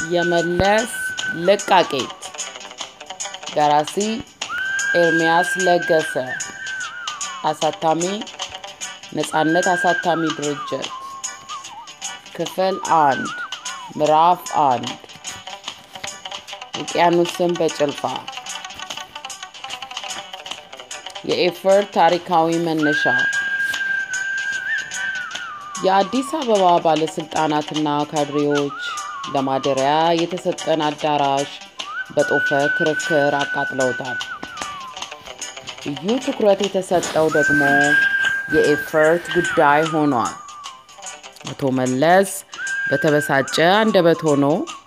የመለስ ልቃቄት ደራሲ ኤርምያስ ለገሰ አሳታሚ ነጻነት አሳታሚ ድርጅት ክፍል አንድ ምዕራፍ አንድ ውቅያኖስን በጭልፋ የኤፈርት ታሪካዊ መነሻ የአዲስ አበባ ባለስልጣናትና ካድሬዎች ለማደሪያ የተሰጠን አዳራሽ በጦፈ ክርክር አቃጥለውታል። ልዩ ትኩረት የተሰጠው ደግሞ የኤፈርት ጉዳይ ሆኗል። አቶ መለስ በተበሳጨ አንደበት ሆኖ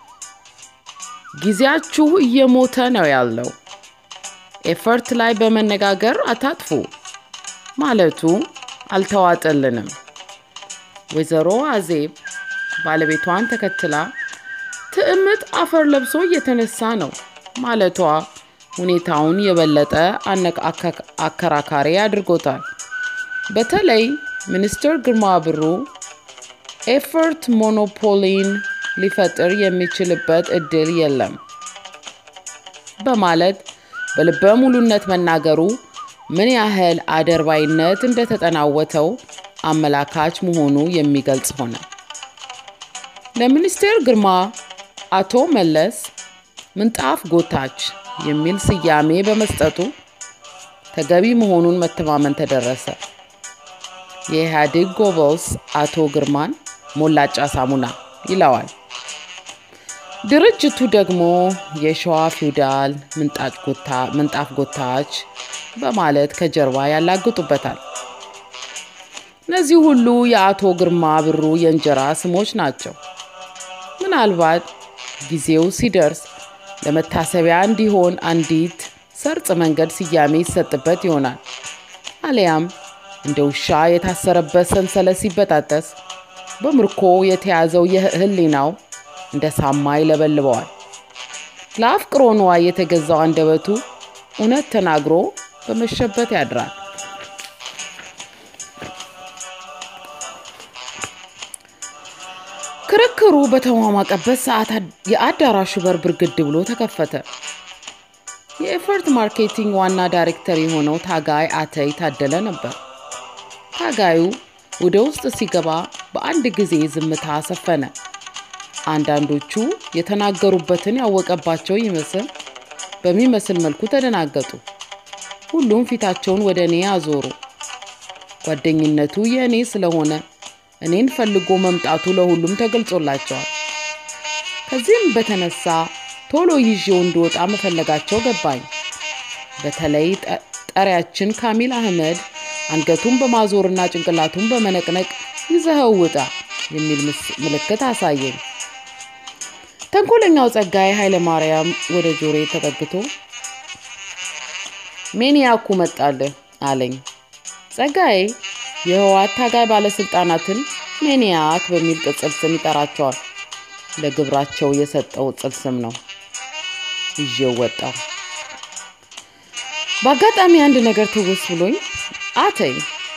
ጊዜያችሁ እየሞተ ነው ያለው፣ ኤፈርት ላይ በመነጋገር አታጥፉ ማለቱ አልተዋጠልንም። ወይዘሮ አዜብ ባለቤቷን ተከትላ ትዕምት አፈር ለብሶ እየተነሳ ነው ማለቷ ሁኔታውን የበለጠ አከራካሪ አድርጎታል። በተለይ ሚኒስትር ግርማ ብሩ ኤፈርት ሞኖፖሊን ሊፈጥር የሚችልበት እድል የለም በማለት በልበ ሙሉነት መናገሩ ምን ያህል አደርባይነት እንደተጠናወተው አመላካች መሆኑ የሚገልጽ ሆነ። ለሚኒስቴር ግርማ አቶ መለስ ምንጣፍ ጎታች የሚል ስያሜ በመስጠቱ ተገቢ መሆኑን መተማመን ተደረሰ። የኢህአዴግ ጎበዝ አቶ ግርማን ሞላጫ ሳሙና ይለዋል። ድርጅቱ ደግሞ የሸዋ ፊውዳል ምንጣፍ ጎታች በማለት ከጀርባ ያላግጡበታል። እነዚህ ሁሉ የአቶ ግርማ ብሩ የእንጀራ ስሞች ናቸው። ምናልባት ጊዜው ሲደርስ ለመታሰቢያ እንዲሆን አንዲት ሰርጽ መንገድ ስያሜ ይሰጥበት ይሆናል። አሊያም እንደ ውሻ የታሰረበት ሰንሰለት ሲበጣጠስ በምርኮ የተያዘው የህሊናው እንደ ሳማ ይለበልበዋል። ለአፍቅሮ ንዋይ የተገዛው አንደበቱ እውነት ተናግሮ በመሸበት ያድራል። ክርክሩ በተሟሟቀበት ሰዓት የአዳራሹ በር ብርግድ ብሎ ተከፈተ። የኤፈርት ማርኬቲንግ ዋና ዳይሬክተር የሆነው ታጋይ አተይ ታደለ ነበር። ታጋዩ ወደ ውስጥ ሲገባ በአንድ ጊዜ ዝምታ ሰፈነ። አንዳንዶቹ የተናገሩበትን ያወቀባቸው ይመስል በሚመስል መልኩ ተደናገጡ። ሁሉም ፊታቸውን ወደ እኔ አዞሩ። ጓደኝነቱ የእኔ ስለሆነ እኔን ፈልጎ መምጣቱ ለሁሉም ተገልጾላቸዋል። ከዚህም በተነሳ ቶሎ ይዤው እንድወጣ መፈለጋቸው ገባኝ። በተለይ ጠሪያችን ካሚል አህመድ አንገቱን በማዞርና ጭንቅላቱን በመነቅነቅ ይዘኸው ውጣ የሚል ምልክት አሳየኝ። ተንኮለኛው ጸጋዬ ኃይለማርያም ወደ ጆሬ ተጠግቶ ሜኒያኩ መጣልህ አለኝ። ጸጋዬ የህወሓት ታጋይ ባለስልጣናትን ሜኒያክ በሚል ቅጽል ስም ይጠራቸዋል። ለግብራቸው የሰጠው ቅጽል ስም ነው። ይዤው ወጣው። በአጋጣሚ አንድ ነገር ትውስ ብሎኝ አተኝ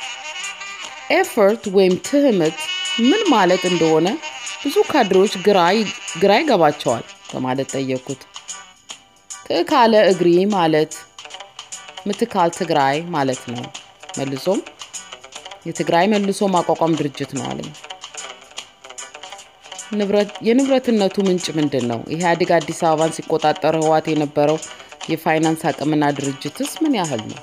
ኤፈርት ወይም ትህምት ምን ማለት እንደሆነ ብዙ ካድሬዎች ግራ ይገባቸዋል በማለት ጠየቅኩት። ትዕካለ እግሪ ማለት ምትካል ትግራይ ማለት ነው። መልሶም የትግራይ መልሶ ማቋቋም ድርጅት ነው አለኝ። የንብረትነቱ ምንጭ ምንድን ነው? ኢህአዴግ አዲስ አበባን ሲቆጣጠር ህዋት የነበረው የፋይናንስ አቅምና ድርጅትስ ምን ያህል ነው?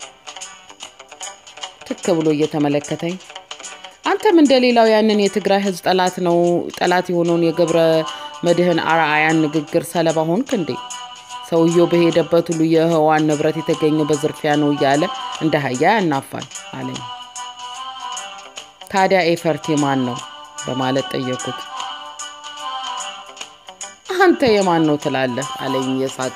ትክ ብሎ እየተመለከተኝ አንተም እንደሌላው ያንን የትግራይ ህዝብ ጠላት ነው ጠላት የሆነውን የገብረ መድህን አርአያን ንግግር ሰለባ ሆንክ እንዴ? ሰውየው በሄደበት ሁሉ የህዋን ንብረት የተገኘው በዝርፊያ ነው እያለ እንደ አህያ ያናፋል አለኝ። ታዲያ ኤፈርት የማን ነው በማለት ጠየኩት። አንተ የማን ነው ትላለህ አለኝ እየሳቀ።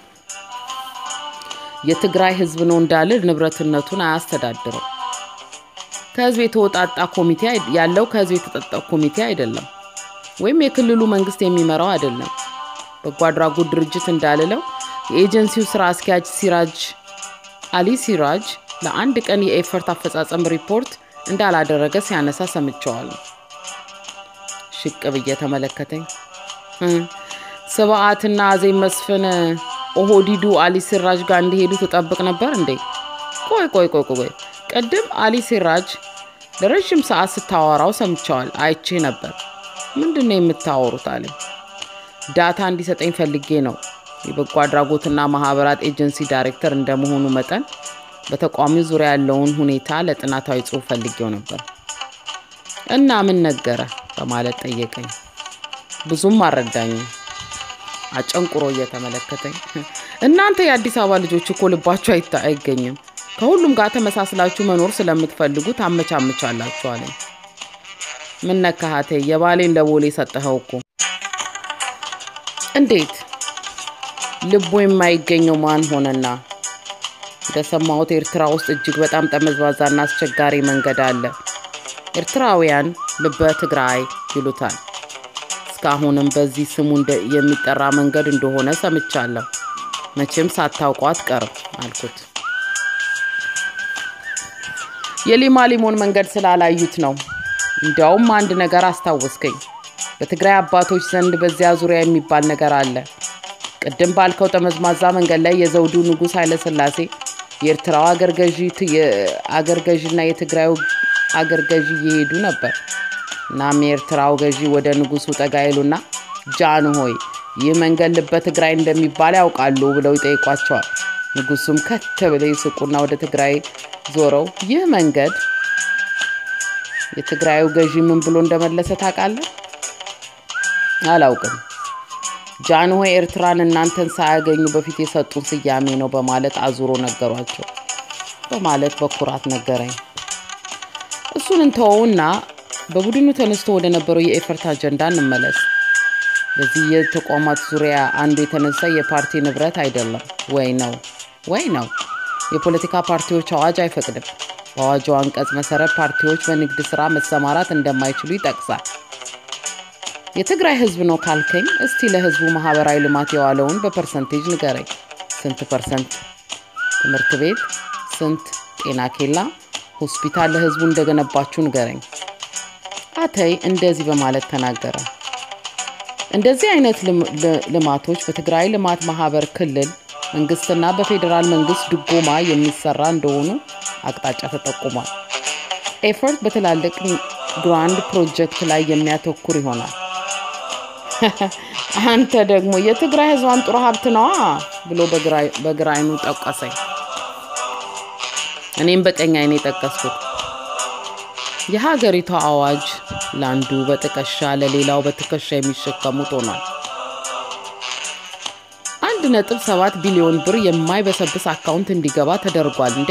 የትግራይ ህዝብ ነው እንዳልል ንብረትነቱን አያስተዳድረው። ከህዝብ የተወጣጣ ኮሚቴ ያለው ከህዝብ የተጠጣ ኮሚቴ አይደለም፣ ወይም የክልሉ መንግስት የሚመራው አይደለም። በጎ አድራጎት ድርጅት እንዳልለው የኤጀንሲው ስራ አስኪያጅ ሲራጅ አሊ ሲራጅ ለአንድ ቀን የኤፈርት አፈጻጸም ሪፖርት እንዳላደረገ ሲያነሳ ሰምቸዋለሁ። ሽቅብ እየተመለከተኝ ስብዓትና አዜብ መስፍን ኦህዲዱ አሊ ሲራጅ ጋር እንዲሄዱ ትጠብቅ ነበር እንዴ? ቆይ ቆይ ቆይ ቆይ ቅድም አሊ ሲራጅ ለረዥም ሰዓት ስታወራው ሰምቸዋል፣ አይቼ ነበር። ምንድን ነው የምታወሩት አለኝ። ዳታ እንዲሰጠኝ ፈልጌ ነው። የበጎ አድራጎትና ማህበራት ኤጀንሲ ዳይሬክተር እንደመሆኑ መጠን በተቋሚው ዙሪያ ያለውን ሁኔታ ለጥናታዊ ጽሑፍ ፈልጌው ነበር። እና ምን ነገረ በማለት ጠየቀኝ። ብዙም አልረዳኝም። አጨንቁሮ እየተመለከተኝ እናንተ የአዲስ አበባ ልጆች እኮ ልባችሁ አይገኝም። ከሁሉም ጋር ተመሳስላችሁ መኖር ስለምትፈልጉ ታመቻምቻላችሁ አለኝ። ምን ነካሃቴ? የባሌን ለቦሌ ሰጠኸው እኮ። እንዴት ልቡ የማይገኘው ማን ሆነና? እንደሰማሁት ኤርትራ ውስጥ እጅግ በጣም ጠመዝባዛና አስቸጋሪ መንገድ አለ። ኤርትራውያን ልበ ትግራይ ይሉታል። እስካሁንም በዚህ ስሙ የሚጠራ መንገድ እንደሆነ ሰምቻለሁ። መቼም ሳታውቁ አትቀርም አልኩት። የሊማ ሊሞን መንገድ ስላላዩት ነው። እንዲያውም አንድ ነገር አስታወስከኝ። በትግራይ አባቶች ዘንድ በዚያ ዙሪያ የሚባል ነገር አለ። ቅድም ባልከው ጠመዝማዛ መንገድ ላይ የዘውዱ ንጉሥ ኃይለሥላሴ የኤርትራው አገር ገዢና የትግራዩ አገር ገዢ እየሄዱ ነበር። እናም የኤርትራው ገዢ ወደ ንጉሱ ጠጋ ይሉና ጃን ሆይ ይህ መንገድ ልበ ትግራይ እንደሚባል ያውቃሉ ብለው ይጠይቋቸዋል። ንጉሱም ከት ብለው ይስቁና ወደ ትግራይ ዞረው ይህ መንገድ የትግራዩ ገዢ ምን ብሎ እንደመለሰ ታውቃለህ? አላውቅም። ጃንሆይ ኤርትራን እናንተን ሳያገኙ በፊት የሰጡን ስያሜ ነው በማለት አዙሮ ነገሯቸው በማለት በኩራት ነገረኝ። እሱን እንተወውና በቡድኑ ተነስቶ ወደ ነበረው የኤፈርት አጀንዳ እንመለስ። በዚህ የተቋማት ዙሪያ አንዱ የተነሳ የፓርቲ ንብረት አይደለም ወይ ነው ወይ ነው። የፖለቲካ ፓርቲዎች አዋጅ አይፈቅድም። በአዋጁ አንቀጽ መሰረት ፓርቲዎች በንግድ ስራ መሰማራት እንደማይችሉ ይጠቅሳል። የትግራይ ህዝብ ነው ካልከኝ፣ እስቲ ለህዝቡ ማህበራዊ ልማት የዋለውን በፐርሰንቴጅ ንገረኝ። ስንት ፐርሰንት ትምህርት ቤት፣ ስንት ጤና ኬላ፣ ሆስፒታል ለህዝቡ እንደገነባችሁ ንገረኝ። አተይ እንደዚህ በማለት ተናገረ። እንደዚህ አይነት ልማቶች በትግራይ ልማት ማህበር ክልል መንግስትና በፌዴራል መንግስት ድጎማ የሚሰራ እንደሆኑ አቅጣጫ ተጠቁሟል። ኤፈርት በትላልቅ ግራንድ ፕሮጀክት ላይ የሚያተኩር ይሆናል። አንተ ደግሞ የትግራይ ህዝብ አንጡራ ሀብት ነዋ ብሎ በግራ አይኑ ጠቀሰኝ። እኔም በቀኝ አይኔ ጠቀስኩት። የሀገሪቷ አዋጅ ለአንዱ በጥቀሻ ለሌላው በትከሻ የሚሸከሙት ሆኗል። አንድ ነጥብ ሰባት ቢሊዮን ብር የማይበሰብስ አካውንት እንዲገባ ተደርጓል። እንዴ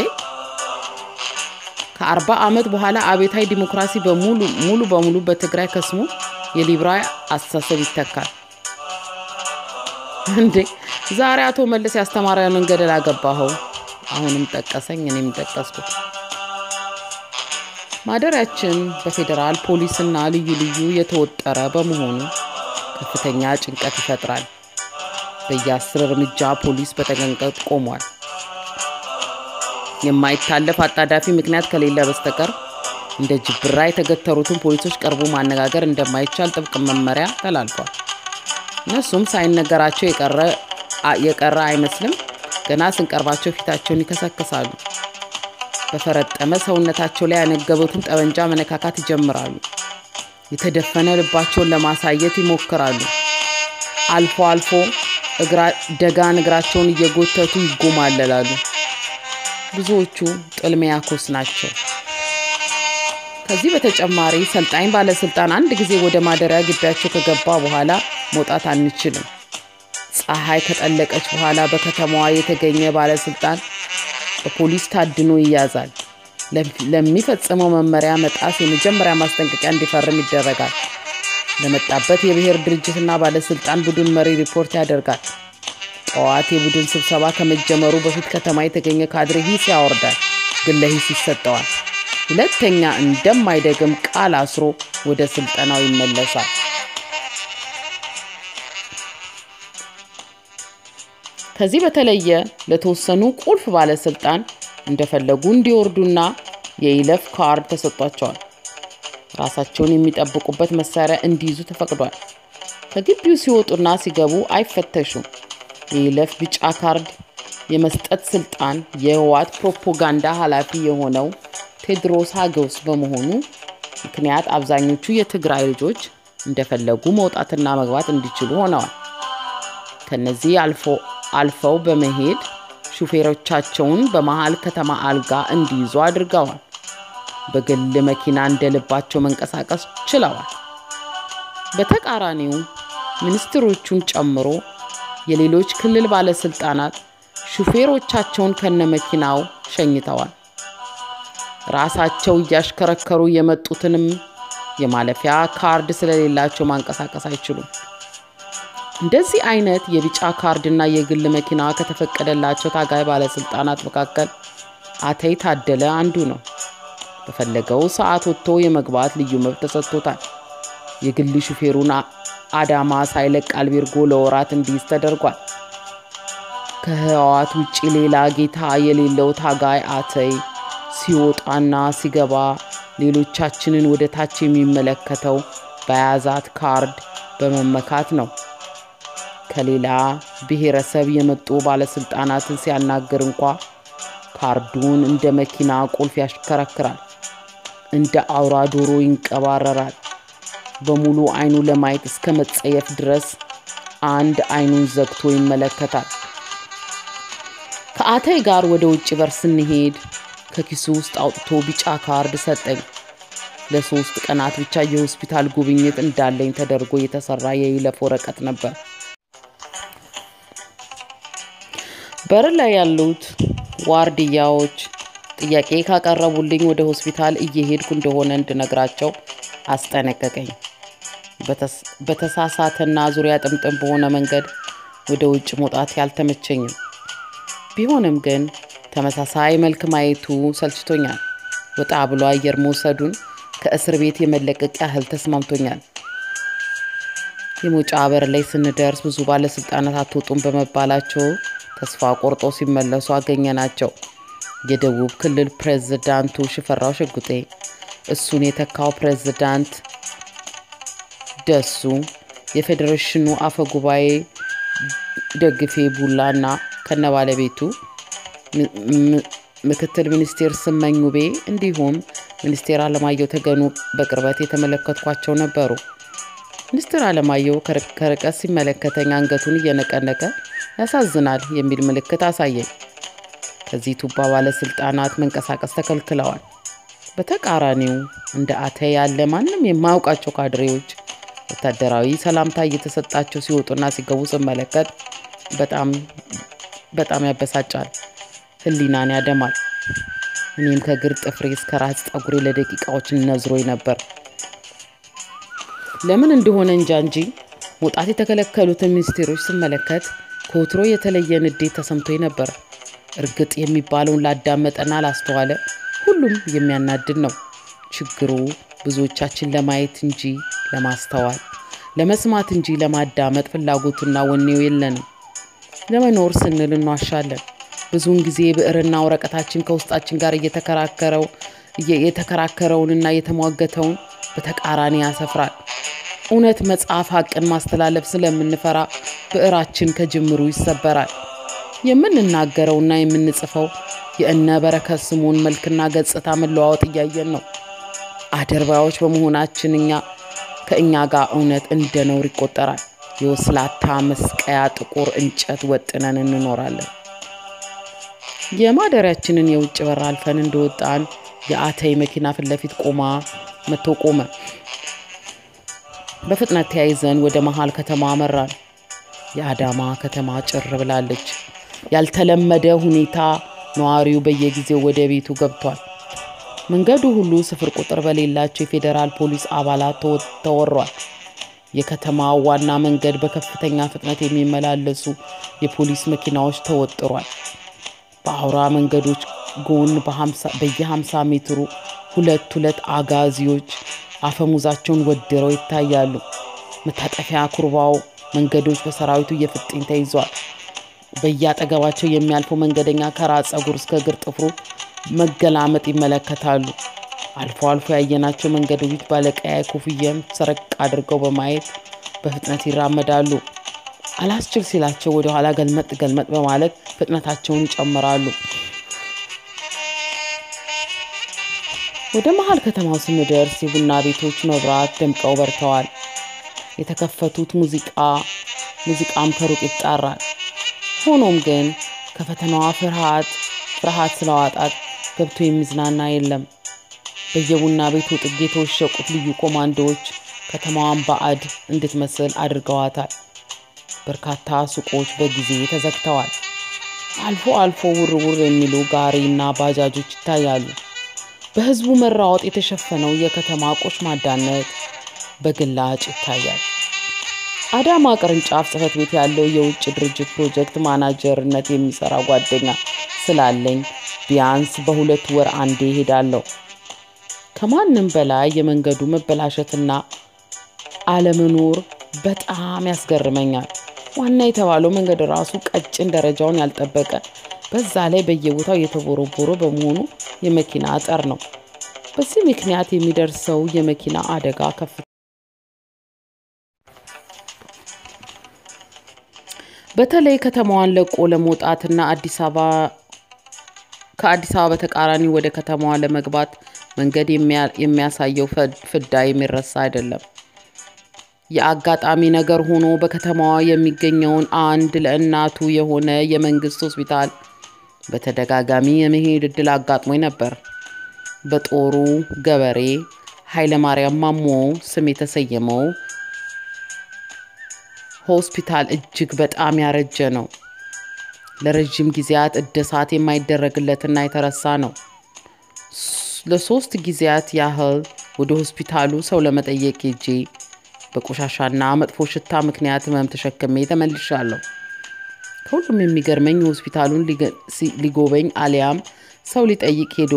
ከአርባ ዓመት በኋላ አቤታዊ ዲሞክራሲ በሙሉ ሙሉ በሙሉ በትግራይ ከስሞ የሊብራዊ አስተሳሰብ ይተካል። እንዴ ዛሬ አቶ መለስ ያስተማረንን ገደል አገባኸው። አሁንም ጠቀሰኝ፣ እኔም ጠቀስኩት። ማደሪያችን በፌዴራል ፖሊስና ልዩ ልዩ የተወጠረ በመሆኑ ከፍተኛ ጭንቀት ይፈጥራል። በየአስር እርምጃ ፖሊስ በተጠንቀቅ ቆሟል። የማይታለፍ አጣዳፊ ምክንያት ከሌለ በስተቀር እንደ ጅብራ የተገተሩትን ፖሊሶች ቀርቦ ማነጋገር እንደማይቻል ጥብቅ መመሪያ ተላልፏል። እነሱም ሳይነገራቸው የቀረ አይመስልም። ገና ስንቀርባቸው ፊታቸውን ይከሰክሳሉ። በፈረጠመ ሰውነታቸው ላይ ያነገቡትን ጠመንጃ መነካካት ይጀምራሉ። የተደፈነ ልባቸውን ለማሳየት ይሞክራሉ። አልፎ አልፎ ደጋን እግራቸውን እየጎተቱ ይጎማለላሉ። ብዙዎቹ ጥልሚያኮስ ናቸው። ከዚህ በተጨማሪ ሰልጣኝ ባለስልጣን አንድ ጊዜ ወደ ማደሪያ ግቢያቸው ከገባ በኋላ መውጣት አንችልም። ፀሐይ ከጠለቀች በኋላ በከተማዋ የተገኘ ባለስልጣን በፖሊስ ታድኖ ይያዛል። ለሚፈጽመው መመሪያ መጣስ የመጀመሪያ ማስጠንቀቂያ እንዲፈርም ይደረጋል። ለመጣበት የብሔር ድርጅትና ባለስልጣን ቡድን መሪ ሪፖርት ያደርጋል። ጠዋት የቡድን ስብሰባ ከመጀመሩ በፊት ከተማ የተገኘ ካድሬ ሂስ ያወርዳል፣ ግን ለሂስ ይሰጠዋል። ሁለተኛ እንደማይደግም ቃል አስሮ ወደ ስልጠናው ይመለሳል። ከዚህ በተለየ ለተወሰኑ ቁልፍ ባለስልጣን እንደፈለጉ እንዲወርዱና የይለፍ ካርድ ተሰጥቷቸዋል። ራሳቸውን የሚጠብቁበት መሳሪያ እንዲይዙ ተፈቅዷል። ከግቢው ሲወጡና ሲገቡ አይፈተሹም። የይለፍ ቢጫ ካርድ የመስጠት ስልጣን የህወሓት ፕሮፓጋንዳ ኃላፊ የሆነው ቴዎድሮስ ሀገውስ በመሆኑ ምክንያት አብዛኞቹ የትግራይ ልጆች እንደፈለጉ መውጣትና መግባት እንዲችሉ ሆነዋል። ከነዚህ አልፈው በመሄድ ሹፌሮቻቸውን በመሀል ከተማ አልጋ እንዲይዙ አድርገዋል። በግል መኪና እንደ ልባቸው መንቀሳቀስ ችለዋል። በተቃራኒው ሚኒስትሮቹን ጨምሮ የሌሎች ክልል ባለስልጣናት ሹፌሮቻቸውን ከነመኪናው ሸኝተዋል። ራሳቸው እያሽከረከሩ የመጡትንም የማለፊያ ካርድ ስለሌላቸው ማንቀሳቀስ አይችሉም። እንደዚህ አይነት የቢጫ ካርድና የግል መኪና ከተፈቀደላቸው ታጋይ ባለስልጣናት መካከል አተይ ታደለ አንዱ ነው። በፈለገው ሰዓት ወጥቶ የመግባት ልዩ መብት ተሰጥቶታል። የግል ሹፌሩን አዳማ ሳይለቅ አልቤርጎ ለወራት እንዲይዝ ተደርጓል። ከህወሓት ውጭ ሌላ ጌታ የሌለው ታጋይ አተይ ሲወጣና ሲገባ ሌሎቻችንን ወደ ታች የሚመለከተው በያዛት ካርድ በመመካት ነው። ከሌላ ብሔረሰብ የመጡ ባለስልጣናትን ሲያናግር እንኳ ካርዱን እንደ መኪና ቁልፍ ያሽከረክራል። እንደ አውራ ዶሮ ይንቀባረራል። በሙሉ አይኑ ለማየት እስከ መጸየፍ ድረስ አንድ አይኑን ዘግቶ ይመለከታል። ከአተይ ጋር ወደ ውጭ በር ስንሄድ ከኪሱ ውስጥ አውጥቶ ቢጫ ካርድ ሰጠኝ። ለሶስት ቀናት ብቻ የሆስፒታል ጉብኝት እንዳለኝ ተደርጎ የተሰራ የይለፍ ወረቀት ነበር። በር ላይ ያሉት ዋርድያዎች ጥያቄ ካቀረቡልኝ ወደ ሆስፒታል እየሄድኩ እንደሆነ እንድነግራቸው አስጠነቀቀኝ። በተሳሳተና ዙሪያ ጥምጥም በሆነ መንገድ ወደ ውጭ መውጣት ያልተመቸኝም ቢሆንም ግን ተመሳሳይ መልክ ማየቱ ሰልችቶኛል። ወጣ ብሎ አየር መውሰዱን ከእስር ቤት የመለቀቅ ያህል ተስማምቶኛል። የመውጫ በር ላይ ስንደርስ ብዙ ባለስልጣናት አትወጡም በመባላቸው ተስፋ ቆርጦ ሲመለሱ አገኘናቸው። የደቡብ ክልል ፕሬዝዳንቱ ሽፈራው ሽጉጤ፣ እሱን የተካው ፕሬዝዳንት ደሱ፣ የፌዴሬሽኑ አፈ ጉባኤ ደግፌ ቡላና ከነባለቤቱ ምክትል ሚኒስቴር ስመኝ ውቤ እንዲሁም ሚኒስቴር አለማየሁ ተገኑ በቅርበት የተመለከትኳቸው ነበሩ። ሚኒስትር አለማየሁ ከርቀት ሲመለከተኝ አንገቱን እየነቀነቀ ያሳዝናል የሚል ምልክት አሳየኝ። ከዚህ ቱባ ባለስልጣናት መንቀሳቀስ ተከልክለዋል። በተቃራኒው እንደ አተይ ያለ ማንም የማያውቃቸው ካድሬዎች ወታደራዊ ሰላምታ እየተሰጣቸው ሲወጡና ሲገቡ ስመለከት በጣም በጣም ያበሳጫል፣ ሕሊናን ያደማል። እኔም ከግር ጥፍሬ እስከ ራስ ፀጉሬ ለደቂቃዎች ነዝሮኝ ነበር። ለምን እንደሆነ እንጃ እንጂ መውጣት የተከለከሉትን ሚኒስቴሮች ስመለከት ከወትሮ የተለየ ንዴት ተሰምቶኝ ነበር። እርግጥ የሚባለውን ላዳመጠና ላስተዋለ ሁሉም የሚያናድድ ነው። ችግሩ ብዙዎቻችን ለማየት እንጂ ለማስተዋል፣ ለመስማት እንጂ ለማዳመጥ ፍላጎቱና ወኔው የለንም። ለመኖር ስንል እንዋሻለን። ብዙውን ጊዜ ብዕርና ወረቀታችን ከውስጣችን ጋር እየተከራከረው የተከራከረውንና የተሟገተውን በተቃራኒ ያሰፍራል። እውነት መጽሐፍ ሀቅን ማስተላለፍ ስለምንፈራ ብዕራችን ከጅምሩ ይሰበራል። የምንናገረውና የምንጽፈው የእነ በረከት ስምኦን መልክና ገጽታ መለዋወጥ እያየን ነው። አደርባዮች በመሆናችን እኛ ከእኛ ጋር እውነት እንደ ነውር ይቆጠራል። የወስላታ መስቀያ ጥቁር እንጨት ወጥነን እንኖራለን። የማደሪያችንን የውጭ በር አልፈን እንደወጣን የአተይ መኪና ፊት ለፊት ቆማ መጥቶ ቆመ። በፍጥነት ተያይዘን ወደ መሀል ከተማ አመራን። የአዳማ ከተማ ጭር ብላለች። ያልተለመደ ሁኔታ ነዋሪው በየጊዜው ወደ ቤቱ ገብቷል። መንገዱ ሁሉ ስፍር ቁጥር በሌላቸው የፌዴራል ፖሊስ አባላት ተወሯል። የከተማው ዋና መንገድ በከፍተኛ ፍጥነት የሚመላለሱ የፖሊስ መኪናዎች ተወጥሯል። በአውራ መንገዶች ጎን በየ50 ሜትሩ ሁለት ሁለት አጋዚዎች አፈሙዛቸውን ወድረው ይታያሉ። መታጠፊያ ኩርባው መንገዶች በሰራዊቱ የፍጥኝ ተይዟል። በየአጠገባቸው የሚያልፈው መንገደኛ ከራስ ፀጉር እስከ እግር ጥፍሩ መገላመጥ ይመለከታሉ። አልፎ አልፎ ያየናቸው መንገደኞች ባለቀያይ ኮፍያም ሰረቅ አድርገው በማየት በፍጥነት ይራመዳሉ። አላስችል ሲላቸው ወደ ኋላ ገልመጥ ገልመጥ በማለት ፍጥነታቸውን ይጨምራሉ። ወደ መሀል ከተማው ስንደርስ የቡና ቤቶች መብራት ደምቀው በርተዋል። የተከፈቱት ሙዚቃ ሙዚቃም ከሩቅ ይጣራል። ሆኖም ግን ከፈተናዋ ፍርሃት ፍርሃት ስለዋጣት ገብቶ የሚዝናና የለም። በየቡና ቤቱ ጥግ የተወሸቁት ልዩ ኮማንዶዎች ከተማዋን ባዕድ እንድትመስል አድርገዋታል። በርካታ ሱቆች በጊዜ ተዘግተዋል። አልፎ አልፎ ውርውር የሚሉ ጋሪና ባጃጆች ይታያሉ። በህዝቡ መራወጥ የተሸፈነው የከተማ ቆሽማዳነት በግላጭ ይታያል። አዳማ ቅርንጫፍ ጽህፈት ቤት ያለው የውጭ ድርጅት ፕሮጀክት ማናጀርነት የሚሰራ ጓደኛ ስላለኝ ቢያንስ በሁለት ወር አንዴ ሄዳለሁ። ከማንም በላይ የመንገዱ መበላሸትና አለመኖር በጣም ያስገርመኛል። ዋና የተባለው መንገድ ራሱ ቀጭን ደረጃውን ያልጠበቀ በዛ ላይ በየቦታው የተቦረቦረ በመሆኑ የመኪና አጠር ነው። በዚህ ምክንያት የሚደርሰው የመኪና አደጋ ከፍ በተለይ ከተማዋን ለቆ ለመውጣትና አዲስ አበባ ከአዲስ አበባ በተቃራኒ ወደ ከተማዋ ለመግባት መንገድ የሚያሳየው ፍዳ የሚረሳ አይደለም። የአጋጣሚ ነገር ሆኖ በከተማዋ የሚገኘውን አንድ ለእናቱ የሆነ የመንግስት ሆስፒታል በተደጋጋሚ የመሄድ እድል አጋጥሞኝ ነበር። በጦሩ ገበሬ ኃይለማርያም ማሞ ስም የተሰየመው ሆስፒታል እጅግ በጣም ያረጀ ነው። ለረዥም ጊዜያት እድሳት የማይደረግለትና የተረሳ ነው። ለሶስት ጊዜያት ያህል ወደ ሆስፒታሉ ሰው ለመጠየቅ ሄጄ በቆሻሻና መጥፎ ሽታ ምክንያት ህመም ተሸክሜ ተመልሻለሁ። ከሁሉም የሚገርመኝ ሆስፒታሉን ሊጎበኝ አሊያም ሰው ሊጠይቅ ሄዶ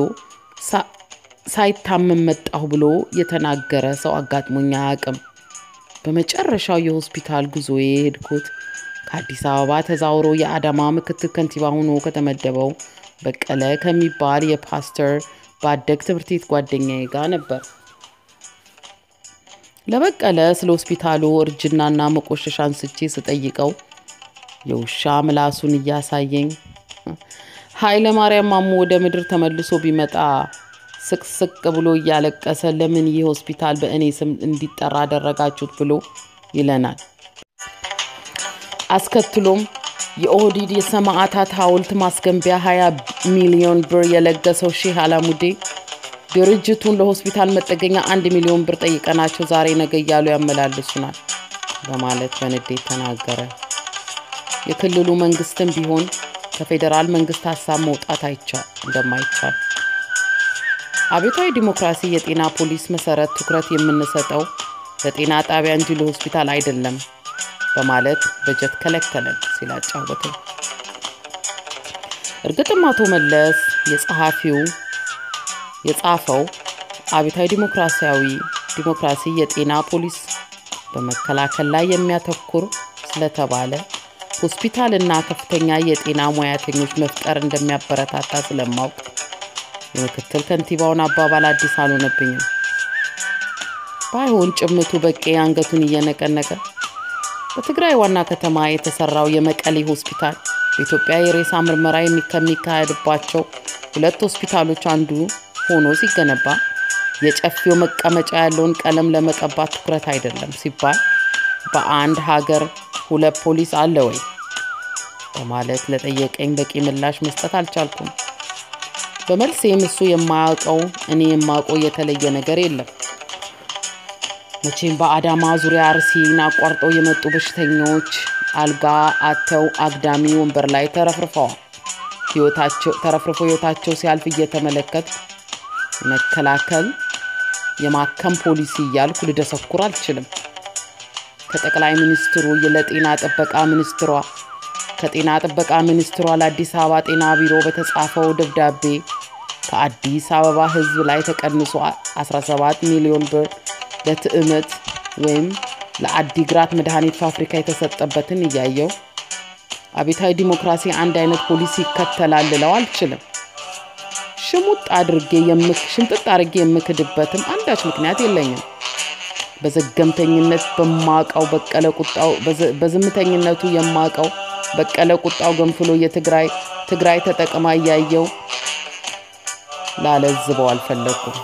ሳይታመም መጣሁ ብሎ የተናገረ ሰው አጋጥሞኝ አያውቅም። በመጨረሻው የሆስፒታል ጉዞዬ የሄድኩት ከአዲስ አበባ ተዛውሮ የአዳማ ምክትል ከንቲባ ሆኖ ከተመደበው በቀለ ከሚባል የፓስተር ባደግ ትምህርት ቤት ጓደኛዬ ጋር ነበር። ለበቀለ ስለ ሆስፒታሉ እርጅናና መቆሸሽ አንስቼ ስጠይቀው የውሻ ምላሱን እያሳየኝ ኃይለ ማርያም ማሞ ወደ ምድር ተመልሶ ቢመጣ ስቅስቅ ብሎ እያለቀሰ ለምን ይህ ሆስፒታል በእኔ ስም እንዲጠራ አደረጋችሁት ብሎ ይለናል። አስከትሎም የኦህዲድ የሰማዕታት ሐውልት ማስገንቢያ 20 ሚሊዮን ብር የለገሰው ሼህ አላሙዴ ድርጅቱን ለሆስፒታል መጠገኛ አንድ ሚሊዮን ብር ጠይቀናቸው ዛሬ ነገ እያሉ ያመላልሱናል በማለት በንዴት ተናገረ። የክልሉ መንግስትም ቢሆን ከፌዴራል መንግስት ሀሳብ መውጣት አይቻል እንደማይቻል አብዮታዊ ዲሞክራሲ የጤና ፖሊስ መሰረት ትኩረት የምንሰጠው ለጤና ጣቢያ እንጂ ለሆስፒታል አይደለም በማለት በጀት ከለከለን ሲል አጫወተኝ። እርግጥም አቶ መለስ የጸሐፊው የጻፈው አብዮታዊ ዲሞክራሲያዊ ዲሞክራሲ የጤና ፖሊስ በመከላከል ላይ የሚያተኩር ስለተባለ ሆስፒታል እና ከፍተኛ የጤና ሙያተኞች መፍጠር እንደሚያበረታታ ስለማውቅ የምክትል ከንቲባውን አባባል አዲስ አልሆነብኝም። ባይሆን ጭምቱ በቄ አንገቱን እየነቀነቀ በትግራይ ዋና ከተማ የተሰራው የመቀሌ ሆስፒታል በኢትዮጵያ የሬሳ ምርመራ ከሚካሄድባቸው ሁለት ሆስፒታሎች አንዱ ሆኖ ሲገነባ የጨፌው መቀመጫ ያለውን ቀለም ለመቀባት ትኩረት አይደለም ሲባል በአንድ ሀገር ሁለት ፖሊስ አለ ወይ በማለት ለጠየቀኝ በቂ ምላሽ መስጠት አልቻልኩም። በመልሴም እሱ የማያውቀው እኔ የማውቀው የተለየ ነገር የለም። መቼም በአዳማ ዙሪያ አርሲን አቋርጠው የመጡ በሽተኞች አልጋ አተው አግዳሚ ወንበር ላይ ተረፍርፈዋል። ተረፍርፎ ህይወታቸው ሲያልፍ እየተመለከት መከላከል የማከም ፖሊሲ እያልኩ ልደሰኩር አልችልም። ከጠቅላይ ሚኒስትሩ ለጤና ጥበቃ ሚኒስትሯ ከጤና ጥበቃ ሚኒስትሯ ለአዲስ አበባ ጤና ቢሮ በተጻፈው ደብዳቤ ከአዲስ አበባ ህዝብ ላይ ተቀንሶ 17 ሚሊዮን ብር ለትዕመት ወይም ለአዲግራት መድኃኒት ፋብሪካ የተሰጠበትን እያየው አብዮታዊ ዲሞክራሲ አንድ አይነት ፖሊሲ ይከተላል ልለው አልችልም። ሽሙጥ አድርጌ ሽምጥጥ አድርጌ የምክድበትም አንዳች ምክንያት የለኝም። በዘገምተኝነት በማቀው በቀለ ቁጣው በዝምተኝነቱ የማቀው በቀለ ቁጣው ገንፍሎ የትግራይ ትግራይ ተጠቅማ እያየው ላለዝበው አልፈለግኩም።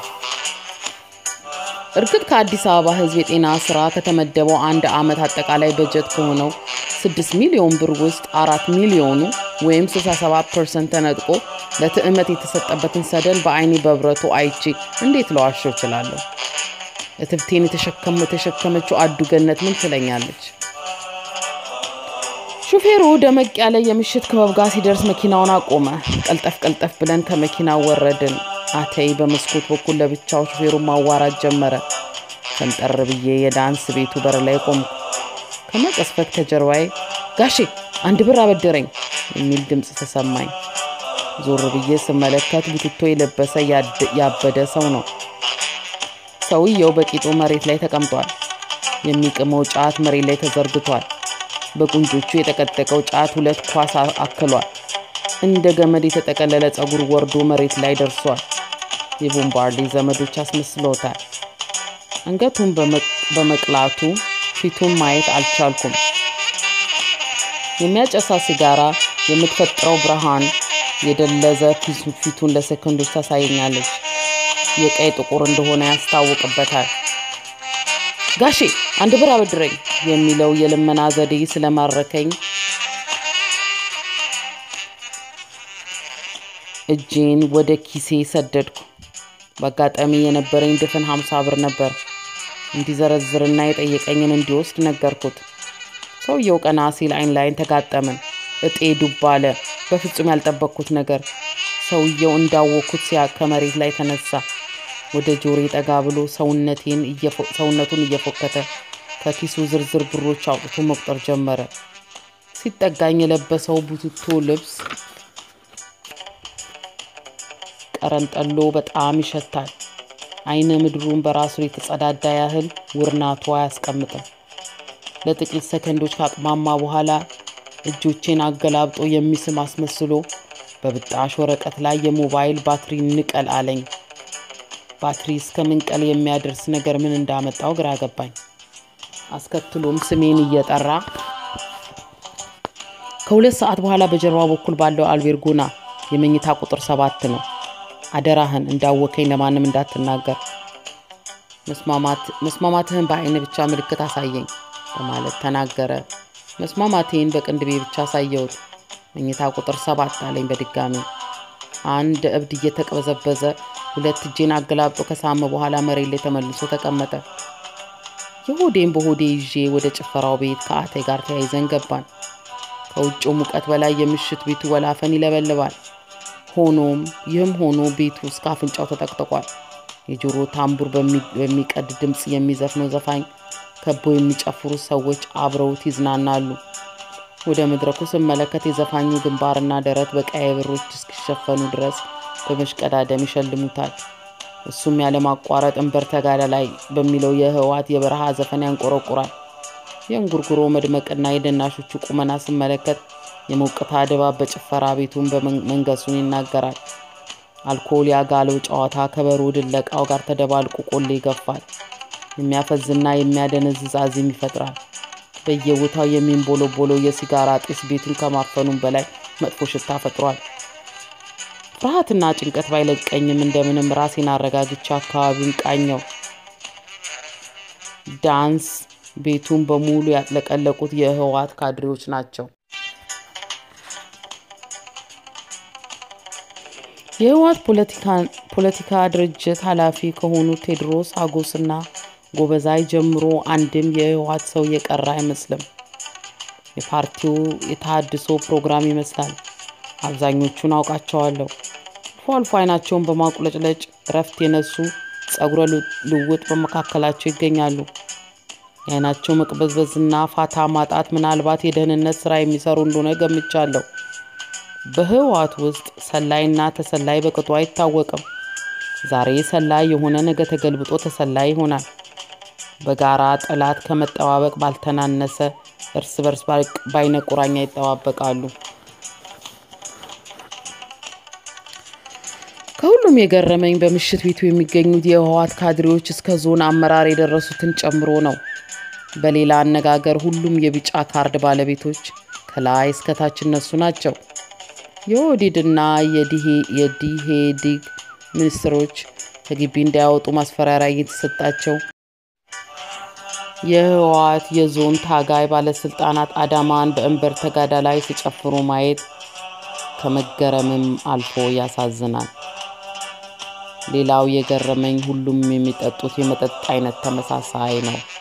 እርግጥ ከአዲስ አበባ ሕዝብ የጤና ስራ ከተመደበው አንድ ዓመት አጠቃላይ በጀት ከሆነው 6 ሚሊዮን ብር ውስጥ አራት ሚሊዮኑ ወይም 67 ፐርሰንት ተነጥቆ ለትዕመት የተሰጠበትን ሰደን በአይኔ በብረቱ አይቼ እንዴት ለዋሸው እችላለሁ? እትብቴን የተሸከመችው አዱ ገነት ምን ትለኛለች? ሹፌሩ ደመቅ ያለ የምሽት ክበብ ጋር ሲደርስ መኪናውን አቆመ። ቀልጠፍ ቀልጠፍ ብለን ከመኪናው ወረድን። አተይ በመስኮት በኩል ለብቻው ሹፌሩን ማዋራት ጀመረ። ፈንጠር ብዬ የዳንስ ቤቱ በር ላይ ቆምኩ። ከመቀስፈት ከጀርባዬ ጋሼ አንድ ብር አበደረኝ የሚል ድምፅ ተሰማኝ። ዞር ብዬ ስመለከት ቡትቶ የለበሰ ያበደ ሰው ነው። ሰውየው በቂጡ መሬት ላይ ተቀምጧል። የሚቅመው ጫት መሬት ላይ ተዘርግቷል። በቁንጆቹ የጠቀጠቀው ጫት ሁለት ኳስ አክሏል። እንደ ገመድ የተጠቀለለ ጸጉር ወርዶ መሬት ላይ ደርሷል። የቦምባርዴ ዘመዶች አስመስለውታል። አንገቱን በመቅላቱ ፊቱን ማየት አልቻልኩም። የሚያጨሳ ሲጋራ የምትፈጥረው ብርሃን የደለዘ ፊቱን ለሰከንዶች ታሳየኛለች። የቀይ ጥቁር እንደሆነ ያስታውቅበታል። ጋሼ አንድ ብር አበድረኝ የሚለው የልመና ዘዴ ስለማረከኝ እጄን ወደ ኪሴ ሰደድኩ። በአጋጣሚ የነበረኝ ድፍን ሀምሳ ብር ነበር። እንዲዘረዝርና የጠየቀኝን እንዲወስድ ነገርኩት። ሰውየው ቀና ሲል አይን ላይን ተጋጠምን። እጤ ዱብ አለ። በፍጹም ያልጠበቅኩት ነገር። ሰውየው እንዳወቅኩት ሲያ ከመሬት ላይ ተነሳ። ወደ ጆሬ ጠጋ ብሎ ሰውነቱን እየፎከተ ከኪሱ ዝርዝር ብሮች አውጥቶ መቁጠር ጀመረ። ሲጠጋኝ የለበሰው ቡትቶ ልብስ ቀረንጠሎ በጣም ይሸታል። አይነ ምድሩን በራሱ የተጸዳዳ ያህል ውርናቱ አያስቀምጥም። ለጥቂት ሰከንዶች ካቅማማ በኋላ እጆቼን አገላብጦ የሚስም አስመስሎ በብጣሽ ወረቀት ላይ የሞባይል ባትሪ ንቀል አለኝ። ባትሪ እስከ ምንቀል የሚያደርስ ነገር ምን እንዳመጣው ግራ ገባኝ። አስከትሎም ስሜን እየጠራ ከሁለት ሰዓት በኋላ በጀርባ በኩል ባለው አልቤርጎና የመኝታ ቁጥር ሰባት ነው። አደራህን እንዳወከኝ ለማንም እንዳትናገር፣ መስማማትህን በአይን ብቻ ምልክት አሳየኝ በማለት ተናገረ። መስማማቴን በቅንድቤ ብቻ አሳየሁት። መኝታ ቁጥር ሰባት አለኝ በድጋሚ። አንድ እብድ እየተቀበዘበዘ ሁለት እጄን አገላብጦ ከሳመ በኋላ መሬት ላይ ተመልሶ ተቀመጠ። የሆዴን በሆዴ ይዤ ወደ ጭፈራው ቤት ከአቴ ጋር ተያይዘን ገባን። ከውጭው ሙቀት በላይ የምሽት ቤቱ ወላፈን ይለበልባል። ሆኖም ይህም ሆኖ ቤቱ እስከ አፍንጫው ተጠቅጥቋል። የጆሮ ታምቡር በሚቀድ ድምፅ የሚዘፍነው ዘፋኝ ከቦ የሚጨፍሩ ሰዎች አብረውት ይዝናናሉ። ወደ መድረኩ ስመለከት የዘፋኙ ግንባርና ደረት በቀይ ብሮች እስኪሸፈኑ ድረስ በመሽቀዳደም ይሸልሙታል። እሱም ያለማቋረጥ እንበር ተጋዳላይ በሚለው የህወሓት የበረሃ ዘፈን ያንቆረቁራል። የእንጉርጉሮ መድመቅና የደናሾቹ ቁመና ስመለከት የሞቅታ ድባብ በጭፈራ ቤቱን መንገሱን ይናገራል። አልኮል ያጋለው ጨዋታ ከበሮ ድለቃው ጋር ተደባልቆ ቆሌ ይገፋል። የሚያፈዝና የሚያደነዝዝ አዚም ይፈጥራል። በየቦታው የሚንቦለቦለው የሲጋራ ጢስ ቤቱን ከማፈኑም በላይ መጥፎ ሽታ ፈጥሯል። ፍርሃትና ጭንቀት ባይለቀኝም እንደምንም ራሴን አረጋግቼ አካባቢውን ቃኘው። ዳንስ ቤቱን በሙሉ ያጥለቀለቁት የህወሓት ካድሬዎች ናቸው። የህወሓት ፖለቲካ ድርጅት ኃላፊ ከሆኑት ቴዎድሮስ አጎስና ጎበዛይ ጀምሮ አንድም የህወሓት ሰው የቀረ አይመስልም። የፓርቲው የተሃድሶ ፕሮግራም ይመስላል። አብዛኞቹን አውቃቸዋለሁ። አልፎ አልፎ አይናቸውን በማቁለጭለጭ እረፍት የነሱ ጸጉረ ልውጥ በመካከላቸው ይገኛሉ። የአይናቸው መቅበዝበዝና ፋታ ማጣት ምናልባት የደህንነት ስራ የሚሰሩ እንደሆነ ገምቻለሁ። በህወሓት ውስጥ ሰላይና ተሰላይ በቅጡ አይታወቅም። ዛሬ ሰላይ የሆነ ነገ ተገልብጦ ተሰላይ ይሆናል። በጋራ ጠላት ከመጠባበቅ ባልተናነሰ እርስ በርስ በአይነ ቁራኛ ይጠባበቃሉ። ከሁሉም ከሁሉም የገረመኝ በምሽት ቤቱ የሚገኙት የህወሓት ካድሬዎች እስከ ዞን አመራር የደረሱትን ጨምሮ ነው። በሌላ አነጋገር ሁሉም የቢጫ ካርድ ባለቤቶች ከላይ እስከታች እነሱ ናቸው። የኦህዴድና የዲሄዲግ ሚኒስትሮች ከግቢ እንዳያወጡ ማስፈራሪያ እየተሰጣቸው የህወሓት የዞን ታጋይ ባለስልጣናት አዳማን በእንበር ተጋዳ ላይ ሲጨፍሩ ማየት ከመገረምም አልፎ ያሳዝናል። ሌላው የገረመኝ ሁሉም የሚጠጡት የመጠጥ አይነት ተመሳሳይ ነው።